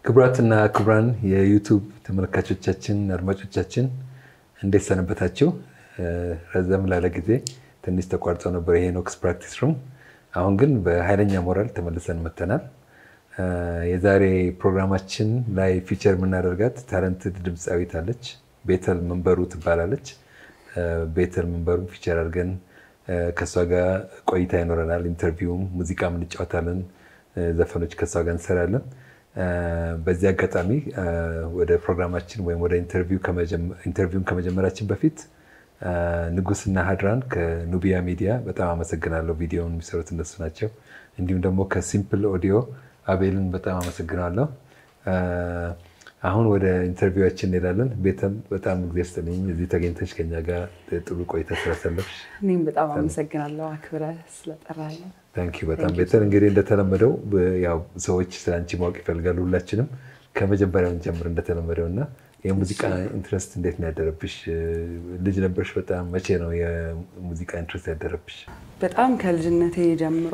ክቡራትና ክቡራን የዩቱብ ተመልካቾቻችን፣ አድማጮቻችን እንዴት ሰነበታችሁ? ረዘም ላለ ጊዜ ትንሽ ተቋርጦ ነበር የሄኖክስ ፕራክቲስ ሩም። አሁን ግን በኃይለኛ ሞራል ተመልሰን መጥተናል። የዛሬ ፕሮግራማችን ላይ ፊቸር የምናደርጋት ታለንትድ ድምፃዊት አለች። ቤተል መንበሩ ትባላለች። ቤተል መንበሩ ፊቸር አድርገን ከእሷ ጋር ቆይታ ይኖረናል። ኢንተርቪውም ሙዚቃም እንጫወታለን። ዘፈኖች ከእሷ ጋር እንሰራለን። በዚህ አጋጣሚ ወደ ፕሮግራማችን ወይም ወደ ኢንተርቪውን ከመጀመራችን በፊት ንጉስና ሀድራን ከኑቢያ ሚዲያ በጣም አመሰግናለሁ። ቪዲዮውን የሚሰሩት እነሱ ናቸው። እንዲሁም ደግሞ ከሲምፕል ኦዲዮ አቤልን በጣም አመሰግናለሁ። አሁን ወደ ኢንተርቪዋችን እንሄዳለን። ቤተም በጣም ጊዜ ስጥልኝ እዚህ ተገኝተች ከኛ ጋር ጥሩ ቆይታ ስላሳለፍሽ እኔም በጣም አመሰግናለሁ አክብረህ ስለጠራኸኝ። ታንኪ በጣም ቤተል። እንግዲህ እንደተለመደው ያው ሰዎች ስለ አንቺ ማወቅ ይፈልጋሉ። ሁላችንም ከመጀመሪያውን ጀምር እንደተለመደው እና የሙዚቃ ኢንትረስት እንዴት ነው ያደረብሽ? ልጅ ነበርሽ በጣም መቼ ነው የሙዚቃ ኢንትረስት ያደረብሽ? በጣም ከልጅነቴ ጀምሮ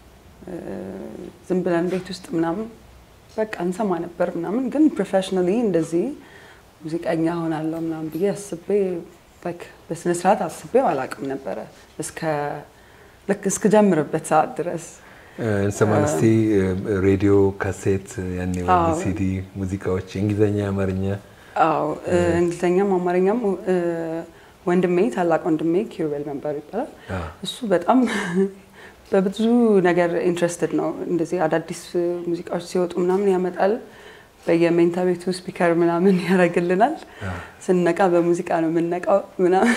ዝም ብለን ቤት ውስጥ ምናምን በቃ እንሰማ ነበር ምናምን፣ ግን ፕሮፌሽናሊ እንደዚህ ሙዚቀኛ ሆናለሁ ምናምን ብዬ አስቤ በስነስርዓት አስቤው አላውቅም ነበረ ልክ እስክጀምርበት ሰዓት ድረስ እንሰማን እስቲ ሬዲዮ፣ ካሴት፣ ያኔ ሲዲ ሙዚቃዎች የእንግሊዝኛ፣ የአማርኛ አዎ እንግሊዝኛም አማርኛም ወንድሜ ታላቅ ወንድሜ ኪሩቤል መንበሩ ይባላል። እሱ በጣም በብዙ ነገር ኢንትረስትድ ነው። እንደዚህ አዳዲስ ሙዚቃዎች ሲወጡ ምናምን ያመጣል። በየሜንታ ቤቱ ስፒከር ምናምን ያደርግልናል። ስንነቃ በሙዚቃ ነው የምንነቃው ምናምን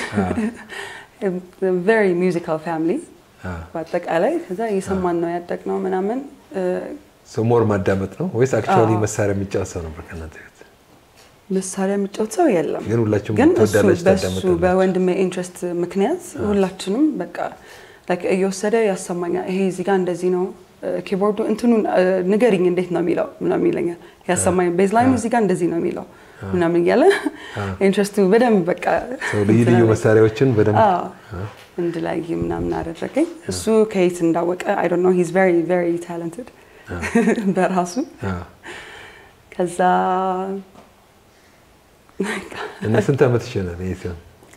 ቬሪ ሚውዚካል ፋሚሊ በአጠቃላይ ከዛ እየሰማን ነው ያደግነው ምናምን። ሞር ማዳመጥ ነው ወይስ አክቹዋሊ መሳሪያ የሚጫወት ሰው ነበር ከእናንተ ቤት? መሳሪያ የሚጫወት ሰው የለም። ግን ሁላችሁም ግን ትወዳላችሁ፣ በሱ ታዳምጣላችሁ። በወንድሜ ኢንትረስት ምክንያት ሁላችንም በቃ ላይክ እየወሰደ ያሰማኛል። ይሄ እዚህ ጋር እንደዚህ ነው ኪቦርዱ እንትኑን ንገሪኝ እንዴት ነው የሚለው ምናምን ይለኛል። ያሰማኝ ቤዝ ላይኑ እዚህ ጋር እንደዚህ ነው የሚለው ምናምን እያለ ኢንትረስቱ በደንብ በቃ ልዩ ልዩ መሳሪያዎችን በደንብ እንድላይ ምናምን አደረገኝ። እሱ ከየት እንዳወቀ አይ ዶንት ኖ ሂዝ ቬሪ ቬሪ ታለንትድ በራሱ ከዛ እና ስንት ዓመት ይችላል ይሄ ሲሆን?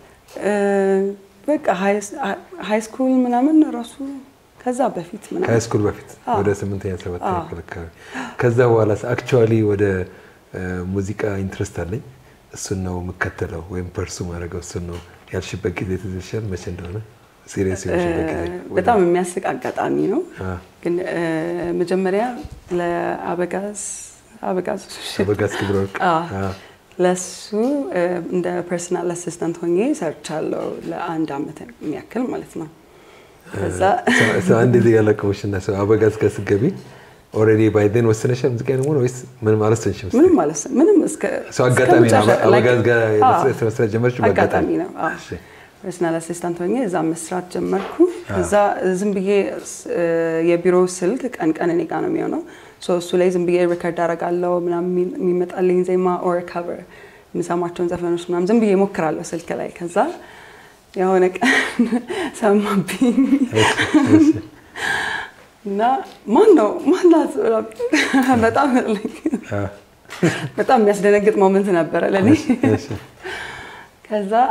በቃ ሃይ ስኩል ምናምን ራሱ ከዛ በፊት ምናምን ከሃይ ስኩል በፊት ወደ ስምንተኛ ሰባተኛ ክፍል አካባቢ። ከዛ በኋላ አክቹዋሊ ወደ ሙዚቃ ኢንትረስት አለኝ እሱን ነው የምከተለው ወይም ፐርሱ ማድረገው እሱን ነው ያልሽበት ጊዜ ትዝ ይልሻል? መቼ እንደሆነ ሲሪየስ የሆንሽበት ጊዜ? በጣም የሚያስቅ አጋጣሚ ነው። ግን መጀመሪያ ለአበጋዝ አበጋዝ አበጋዝ ክብረ ወርቅ ለሱ እንደ ፐርሰናል አሲስታንት ሆኜ ሰርቻለሁ ለአንድ አመት የሚያክል ማለት ነው። ከዛ አንድ ጊዜ ያለቀውሽ እና ሰው አበጋዝ ጋር ስትገቢ ኦልሬዲ ባይ ዜን ወስነሻል ሙዚቃ ደግሞ ወይስ ምንም አልወሰንሽም? ምንም ማለት ምንም እስከ ሰው አጋጣሚ ነው እስከ አበጋዝ ጋር አዎ፣ መስራት ጀመርሽ? አጋጣሚ ነው። አዎ። እሺ። ፐርሰናል አሲስታንት ሆኜ እዛ መስራት ጀመርኩ። እዛ ዝም ብዬ የቢሮ ስልክ ቀን ቀን እኔ ጋ ነው የሚሆነው። ሶ እሱ ላይ ዝም ብዬ ሪከርድ አደርጋለሁ ምናምን የሚመጣልኝ ዜማ ኦር ከቨር የምሰማቸውን ዘፈኖች ምናምን ዝም ብዬ ሞክራለሁ ስልክ ላይ። ከዛ የሆነ ቀን ሰማብኝ እና ማን ነው ማናት በጣም በጣም የሚያስደነግጥ ሞመንት ነበረ ለእኔ። ከዛ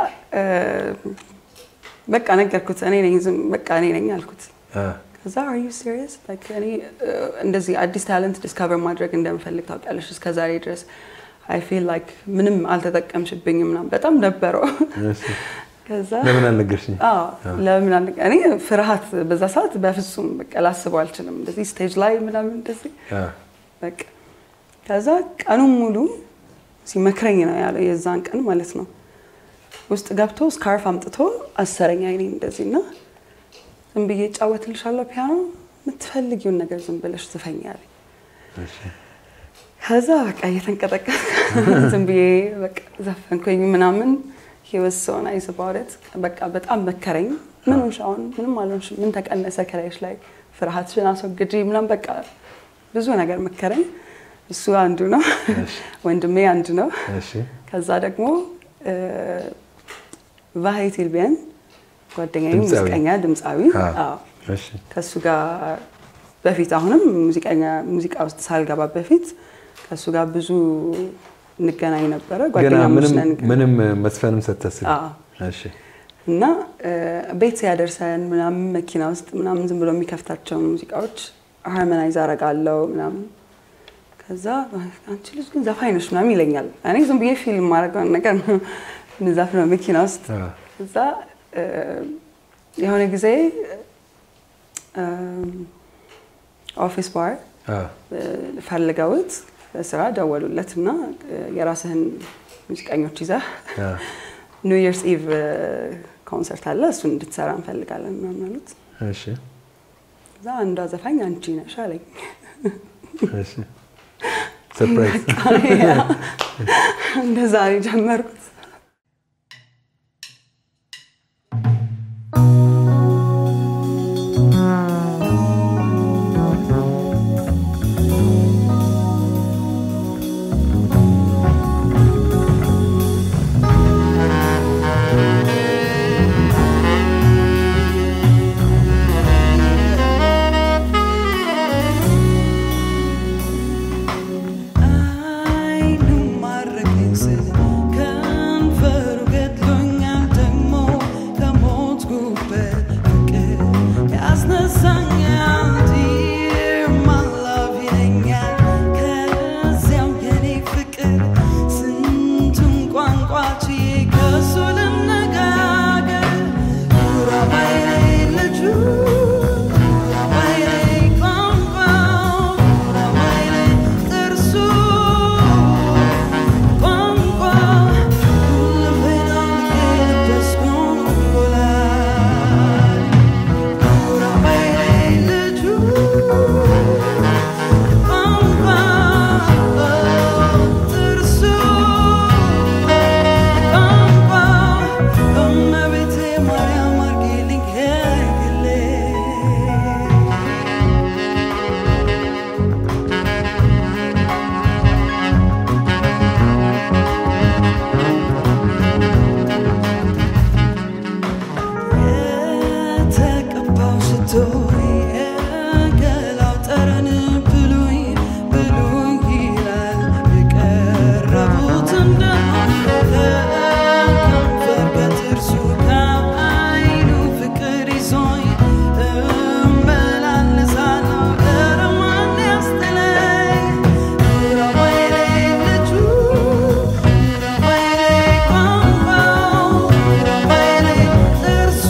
በቃ ነገርኩት። እኔ ነኝ ዝም በቃ እኔ ነኝ አልኩት። ከዛ አር ዩ ሲሪየስ ላይክ እኔ እንደዚህ አዲስ ታለንት ዲስካቨር ማድረግ እንደምፈልግ ታውቂያለሽ። እስከ ዛሬ ድረስ አይ ፊል ላይክ ምንም አልተጠቀምሽብኝም ምናምን በጣም ነበረው። ከዛ ለምን አልነገርሽኝ? አዎ ለምን አለ እኔ ፍርሃት በዛ ሰዓት በፍጹም በቃ ላስበው አልችልም። እንደዚህ ስቴጅ ላይ ምናምን እንደዚህ በቃ ከዛ ቀኑን ሙሉ ሲመክረኝ ነው ያለው የዛን ቀን ማለት ነው። ውስጥ ገብቶ ስካርፍ አምጥቶ አሰረኝ አይኔ እንደዚህ እና ዝም ብዬ እጫወትልሻለሁ ፒያኖ የምትፈልጊውን ነገር ዝም ብለሽ ዝፈኝ አለኝ። ከዛ በቃ እየተንቀጠቀጥ ዝም ብዬ በቃ ዘፈንኩኝ ምናምን ህይወት ሰውን አይስባውለት በቃ በጣም መከረኝ። ምን ሆንሽ አሁን? ምንም አልሆንሽም። ምን ተቀነሰ ከላይሽ ላይ? ፍርሃትሽን አስወግጂ ምናምን በቃ ብዙ ነገር መከረኝ። እሱ አንዱ ነው፣ ወንድሜ አንዱ ነው። ከዛ ደግሞ ቫሄ ቲልቢያን ጓደኛዬ ድምፃዊ? ሙዚቀኛ ድምፃዊ አዎ እሺ ከእሱ ጋር በፊት አሁንም ሙዚቀኛ ሙዚቃ ውስጥ ሳልገባ በፊት ከእሱ ጋር ብዙ እንገናኝ ነበረ። ገና ጓደኛሞች ነን ግን ምንም መስፈንም ሳታስቢ? አዎ። እሺ እና ቤት ሲያደርሰን ምናምን መኪና ውስጥ ምናምን ዝም ብሎ የሚከፍታቸውን ሙዚቃዎች ሃርመናይዝ አረጋለው ምናምን። ከዛ አንቺ ልጅ ግን ዘፋኝ ነሽ ምናምን ይለኛል። እኔ ዝም ብዬ ፊልም ማድረገውን ነገር ነው ምዛፍነው መኪና ውስጥ። አዎ። እዛ የሆነ ጊዜ ኦፊስ ባር አዎ። ፈልገውት በስራ ደወሉለት እና የራስህን ሙዚቀኞች ይዘህ አዎ። ኒው ይርስ ኢቭ ኮንሰርት አለ እሱን እንድትሰራ እንፈልጋለን ምናምን አሉት። እሺ እዛ አንዷ ዘፋኝ አንቺ ነሽ አለኝ። እሺ ሰርፕራይዝ እንደዛ ነው የጀመርኩት። አይኑ ማረከኝ ስል ከንፈሩ ገድሎኛል ደግሞ ከሞትኩበት ፍቅር ያስነሳኛል Dear my love ይለኛል ከዚያው የኔ ፍቅር ስንቱን ቋንቋ ችዬ ከሱ ልነጋገር ጉራማይሌ ልጁ ጉራማይሌ ቋንቋው ጉራማይሌ ጥርሱ ቋንቋ ሁሉም ልቤ ለበስኩ ጉራማይሌ ልጁ ቋንቋ ጥርሱ ቋንቋ እመቤቴ ማርያም አርጌልኝ ከግሌ የተቀባው ሽቶ የገላው ጠረን ብሉኝ ብሉኝ ይላል የቀረቡት እንደሆነ ከከንፈር ከጥርሱ ከዓይኑ ፍቅር ይዞኝ እመላለሳለሁ ኧረ ማን ያስጥለኝ ጉራማይሌ ልጁ ጉራማይሌ ቋንቋው ጉራማይሌ ጥርሱ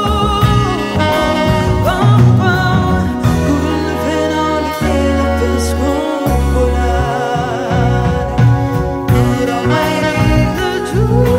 ቋንቋ ጉልፌን አውልቄ ለበስኩ እንቁላል ጉራማይሌ ልጁ